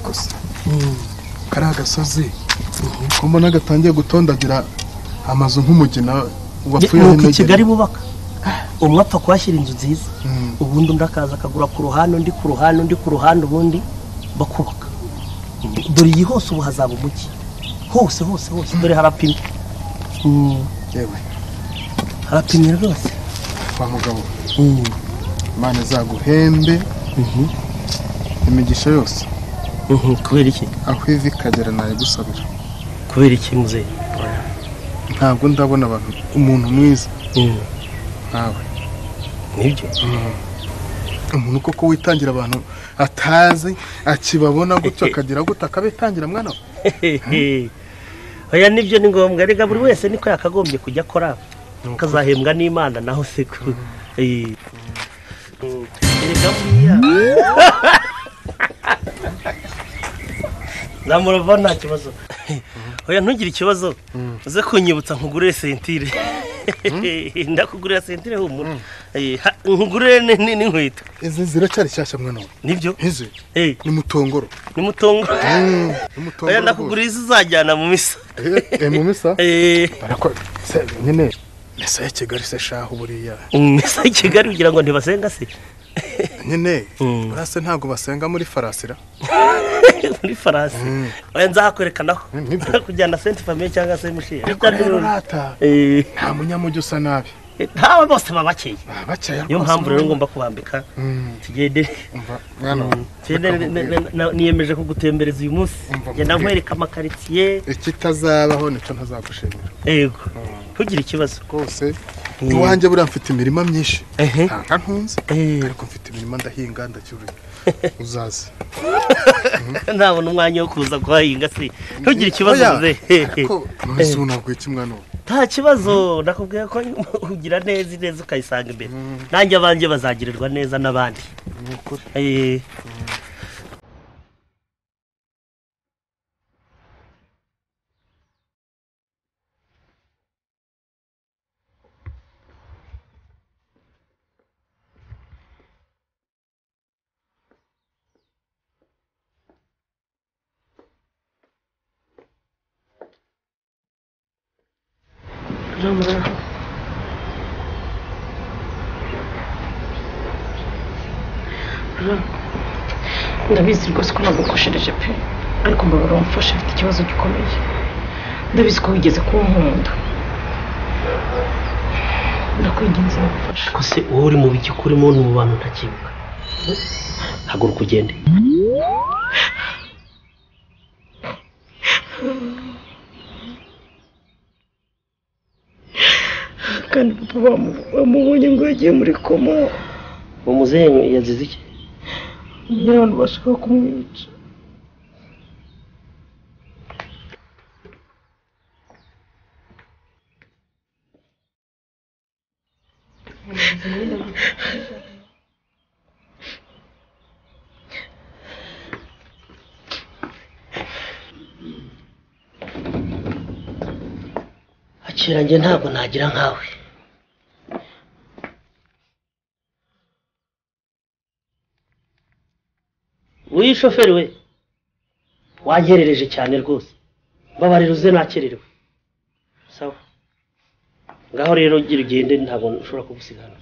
gusa kariya gasozi ko mbona gatangiye gutondagira amazu nk'umugina wapfuye nuko i n'inegere. kigali bubaka umwe apfa kuhashyira inzu nziza Mm. ubundi undi akaza akagura ku ruhande undi ku ruhande undi ku ruhande ubundi bakubaka dore iyi hose ubu hazaba umujyi hose hose hose dore harapimye Mm, yewe harapimye rwose kwa mugabo Mm. imana izaguhembe Mhm. imigisha yose Mhm, kubera iki aho ivi ikagera nayigusabira kubera iki muzehe ntabwo ndabona abantu umuntu mwiza Mm, nkawe nibyo umuntu koko witangira abantu atazi akibabona gutyo akagira gutyo akabitangira mwana we Hehe. oya nibyo ni ngombwa rega buri wese niko yakagombye kujya akora akazahembwa n'imana naho se ku Eh. Mm. Erega buriya namurova nta kibazo oya ntugire ikibazo uze kunyibutsa nkugurire sentire ndakugurira sentire humura Eh, ha- nkugurire ni- ni- n'inkweto izi ziracyari shyashya mwana we nibyo nk'izi Eh, ni mutongoro ni mutongo Mm, ni oya mutongoro rwose. ndakugurira izo uzajyana mu misa Eh, eh, mu misa Eh. barako se nyine misa ya kigali se shaho buriya misa i kigali kugira ngo ntibasenga se nyine Mm. buriya se ntabwo basenga muri farasira muri faransa oya nzahakwerekanaho Mm, nibyo. kujyana senti famiye cyangwa se mushiye ariko rero rata Eh, nta munyamujyi usa nabi ntawe bose baba bakeye Ah, bakeya niyo rwose, mpamvu rero mwana we. ngomba kubambika Mm, tugende umva, mwana we, tugende reka nkubwire. ne- ne- ne- niyemeje kugutembereza uyu munsi Umva, genda mubwire. nkwereka amakaritsiye ikitazabaho nicyo ntazagushimira yego ntugire ikibazo rwose Mm. iwanjye buriya mfite imirima myinshi Ehe. nta nka ntunze Eh, ariko mfite imirima ndahinga ndacyurira uzaze ntabona umwanya wo kuza kuhahinga se ntugire ikibazo Oya, ze ariko none se ubu nabwiye iki mwana we nta kibazo nakubwiye ko ugira neza ineza ukayisanga imbere nanjye abanjye bazagirirwa neza n'abandi Eh, ndabizi rwose ko nagukoshereje pe ariko mbabura umfasha afite ikibazo gikomeye ndabizi ko wigeze kuba nkunda ndakwinginze umufasha ko se wowe uri mu bigiko urimo ni mu bantu ntakibuka haguruka ugende kandi papa bamu- bamubonye ngo yagiye muri koma uwo muzehe yazize iki nyine abantu bashaka kumwica akira njye ntabwo nagira nkawe wowe shoferi we wanyerereje cyane rwose mbabarira uze nakererewe sawa ngaho rero gira ugende ntabwo ushobora kugusigana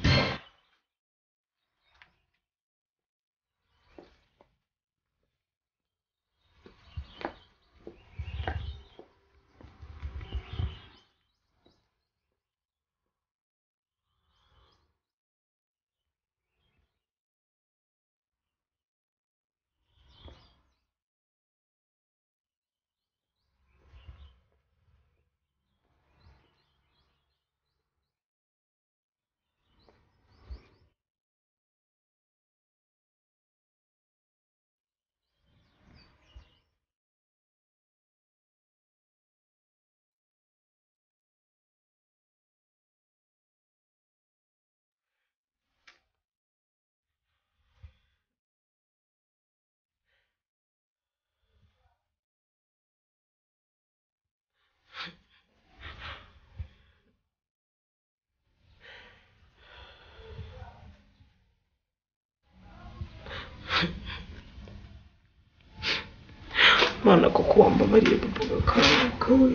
mana kuko wambabariye baba gakanguka we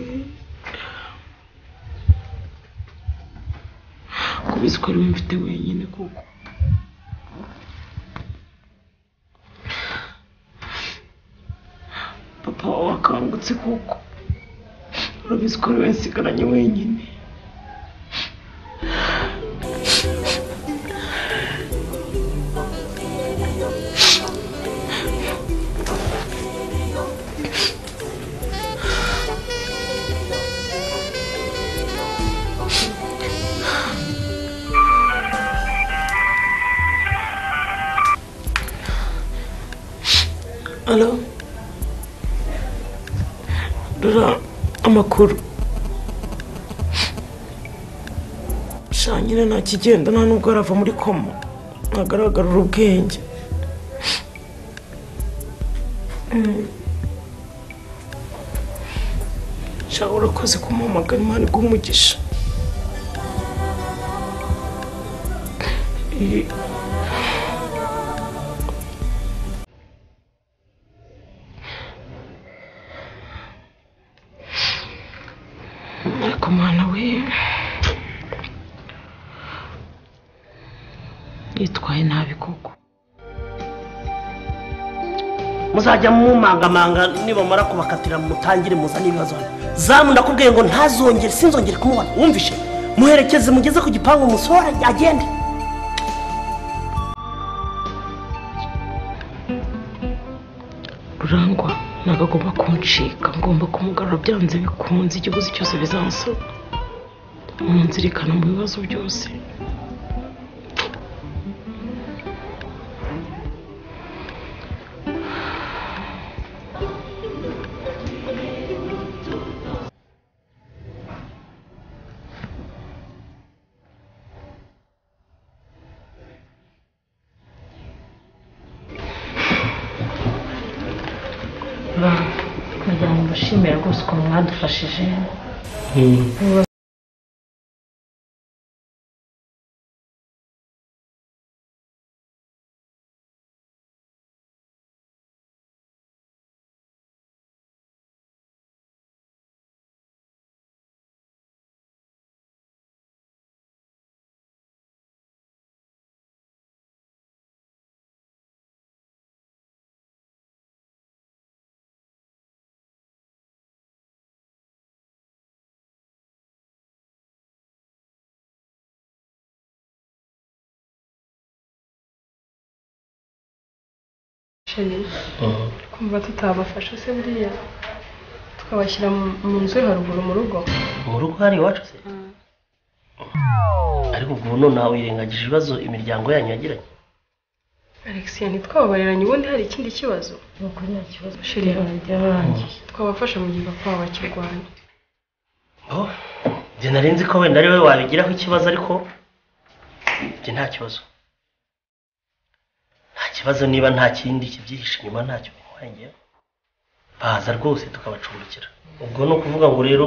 kubizi ko ariwe mfite wenyine kuko papa wawe wakangutse kuko urabizi ko ariwe nsigaranye wenyine Alo. Dura amakuru. Sha nyine nta kigenda nta nubwo arava muri koma. Ntagaragara ubwenge. Mm. Sha urakoze kumuhamagara Imana iguhe umugisha. Eh, Ariko mwana we yitwaye nabi koko muzajya mumangamanga nibamara kubakatira mutangire muzane ibibazo hano zamu ndakubwiye ngo ntazongere sinzongere kumubona wumvishe muherekeze mugeze ku gipangu musohora agende rurangwa ntabwo agomba kuncika ngomba kumugarura byanze bikunze ikiguzi cyose bizansaba munzirikana mu bibazo byose kugira ngo mbashimire rwose ukuntu mwadufashije kumva tutabafasha se buriya tukabashyira mu- mu nzu yo haruguru mu rugo mu rugo hari iwacu se ariko ubwo none nawe wirengagije ibibazo imiryango yanyu yagiranye alexia ntitwababareranye ubundi hari ikindi kibazo nuko nta kibazo Sheri, ryararangiye twabafasha mu gihe papa wabo akirwanya oh njye nari nzi ko wenda ari wowe wabigiraho ikibazo ariko njye nta kibazo nta kibazo niba nta kindi kibyihishe inyuma ntacyo bimwengeyeho baza rwose tukabacumbikira ubwo ni ukuvuga ngo rero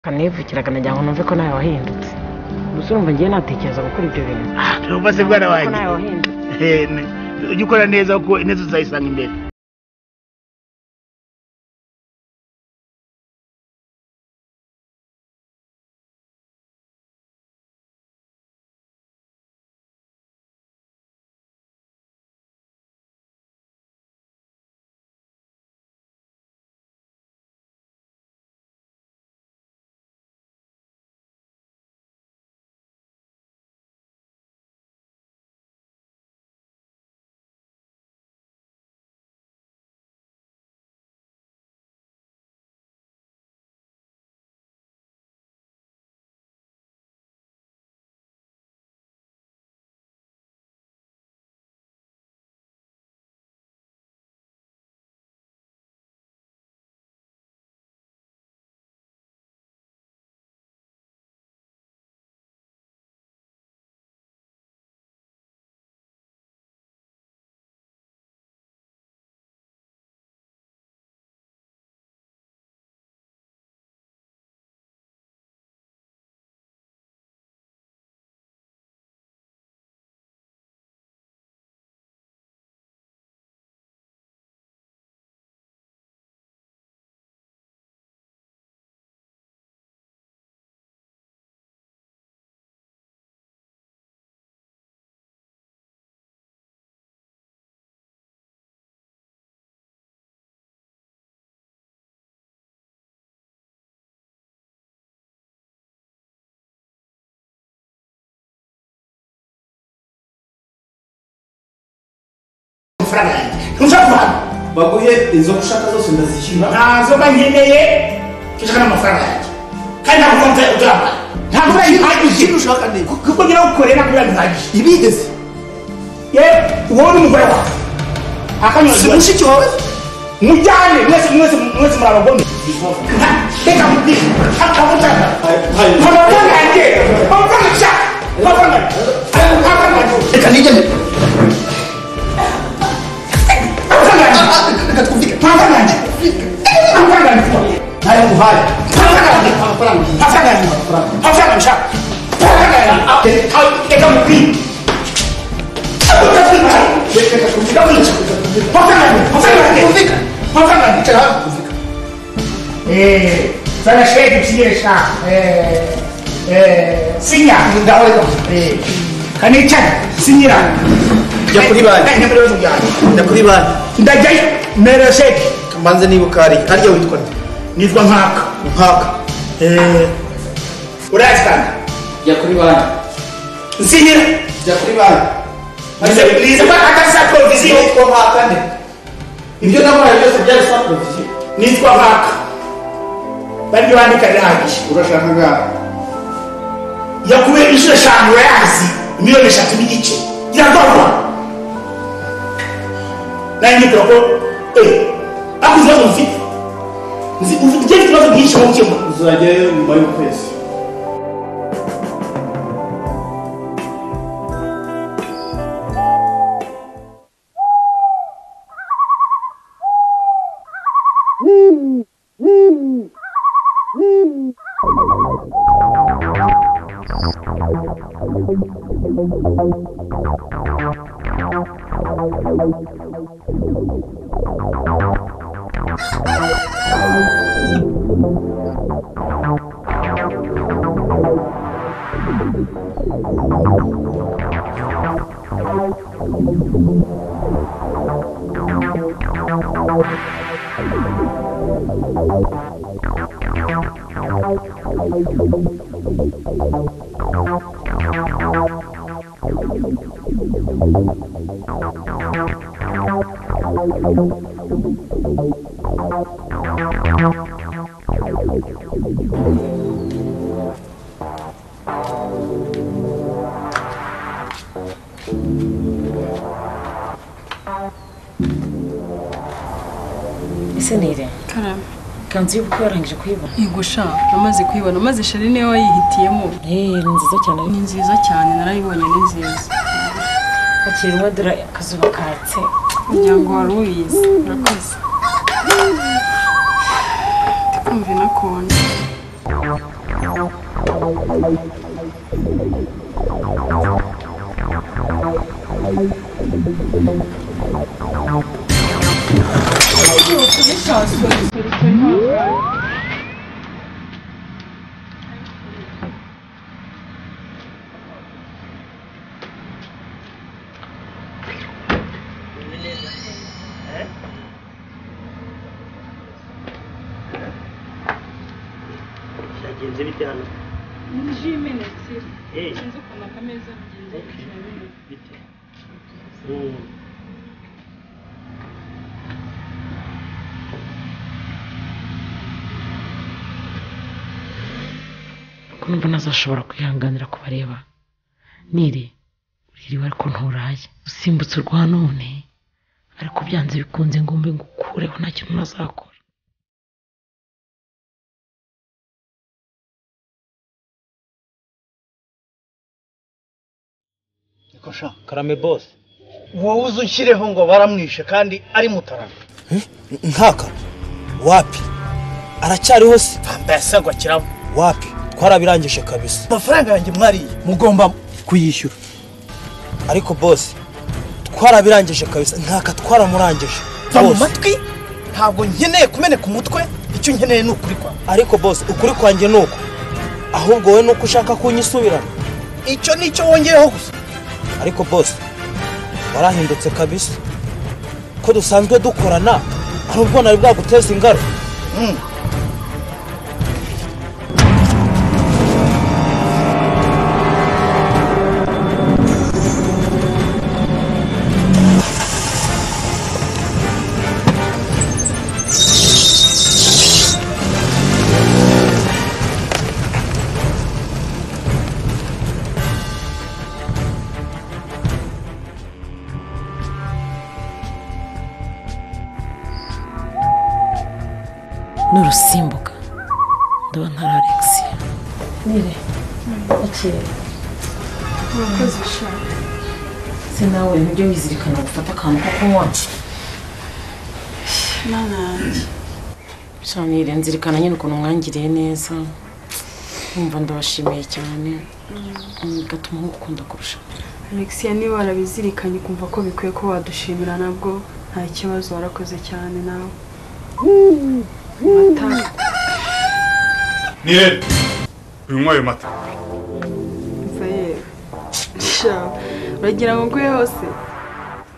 kanivukiraga nagira ngo numve ko nawe wahindutse gusa urumva ngiye natekereza gukora ibyo bintu Numva se bwana ko wanjye nawe wahindutse Eh, ne- ujye ukora neza kuko ineza uzayisanga imbere amafaranga yanjye ntushaka kuhana baguhe izo ushaka zose ndazishyura ntazo mba nkeneye ushaka n'amafaranga yanjye kandi ntabwo konti uzamuha ntabwo urayihagije ibyo ushaka niba kuko ngira ngo ukore ntabwo urabihagije ibigeze yewe wowe n'umugore wawe si akanyuzwe mushiki wawe mujyane mwese mwese mwese muri abagome reka mubwire akavuga amafaranga yanjye amafaranga nshaka amafaranga amafaranga reka nigende amafaranga yanjye Ah, ah, reka twumvike amafaranga yanjye amafaranga yanjye ntayo nguhaye amafaranga yanjye amafaranga iyi amafaranga yanjye amafaranga nshaka amafaranga yanjye reka mubwire reka twumvike amafaranga yanjye amafaranga yanjye twumvike amafaranga yanjye reka nawe twumvike Eh, sana shweki chiesha. Eh, eh, sinya. Ndaweka. Eh, kanicha. Sinyira. Jya kuri banki. Eh, nyakuri banki. njya kuri banki Ndajai mere sheki. mbanze niba ukariye hariya witwa nde Nitwa nkaka. nkaka Eh, urazi kandi. jya kuri banki Sinyira. jya kuri banki Nise nise ba akasa provision. witwa nkaka nde ibyo namuhaye byose byari sapurovisiyo Nitwa nkaka. Bandi bandika ragish. urashaka ngaho Yakubera inshuro eshanu yazi miliyoni eshatu n'igice. Irakorwa. nanjye ngira ko eh ako ikibazo mfite nzi ufite ikibazo byinshi mu gukemura uzajyayo nyuma y'ukwezi ese nire karame ikanzu y'ubukwe warangije kuyibona yego sha namaze kuyibona maze shari niwe wayihitiyemo eh ni ni nziza cyane ariko nziza cyane narayibonye ni nziza hakiri rimwe dore akazuba katse umuryango wari ubizi urakoze ndikumva inakonje byagenze bite hano ji imenetse Eh, sinzi ukuntu akameza bigenda bikirabirana bite Mm. kumva ntazashobora kwihanganira kubareba nire uririwe ariko nturaye usimbutse urwa none ariko byanze bikunze ngombe ngukureho nta kintu nazakora Niko sha karame bose wowe uzi ushyireho ngo baramwishe kandi ari mutarama nkaka wapi aracyariho se bambaye asangwa kirabo wapi twarabirangije kabisa amafaranga yanjye mwariye mugomba kuyishyura ariko bose twarabirangije kabisa nkaka twaramurangije va mu Boss, matwi ntabwo nkeneye kumeneka umutwe icyo nkeneye ni ukuri kwawe ariko bose ukuri kwanjye ni uko ahubwo wowe ni uko ushaka kunyisubirana icyo ni icyo wongeyeho gusa ariko bose warahindutse kabisa ko dusanzwe dukorana hari ubwo nari bwaguteza ingaro n'urusimbuka ndabona ari alexia nire akire murakoze sha se nawe ntujye wizirikana gufata akantu ko kunywa mana yanjye sha nire nzirikana nyine ukuntu mwangiriye neza wumva ndabashimiye cyane Mm, bigatuma nk'ukunda kurusha alexia niba warabizirikanye ukumva ko bikwiye ko wadushimira nabwo nta kibazo warakoze cyane nawe mata ni rero unywa ayo mata mva yewe sha uragira ngo nguhe hose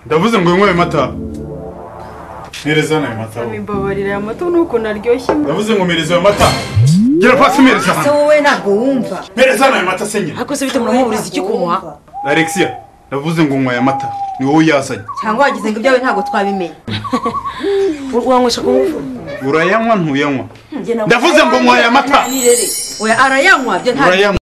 ndavuze ngo unywe ayo mata mpereza hano ayo mata wowe. imibabarira ya moto n'ukuntu aryoshye ndavuze ngo mpereza ayo mata gera pasi mpereza se hano wowe ntabwo wumva mpereza hano ayo mata se nyine ariko se bite muramuburiza iki kunywa alexia ndavuze ngo unywa aya mata ni wowe uyazanye cyangwa wagize ngo ibyawe ntabwo twabimenye wanywesha ku ngufu urayanywa ntuyanywa ndavuze ngo unywa aya mata we arayanywa byo ntabwo urayanywa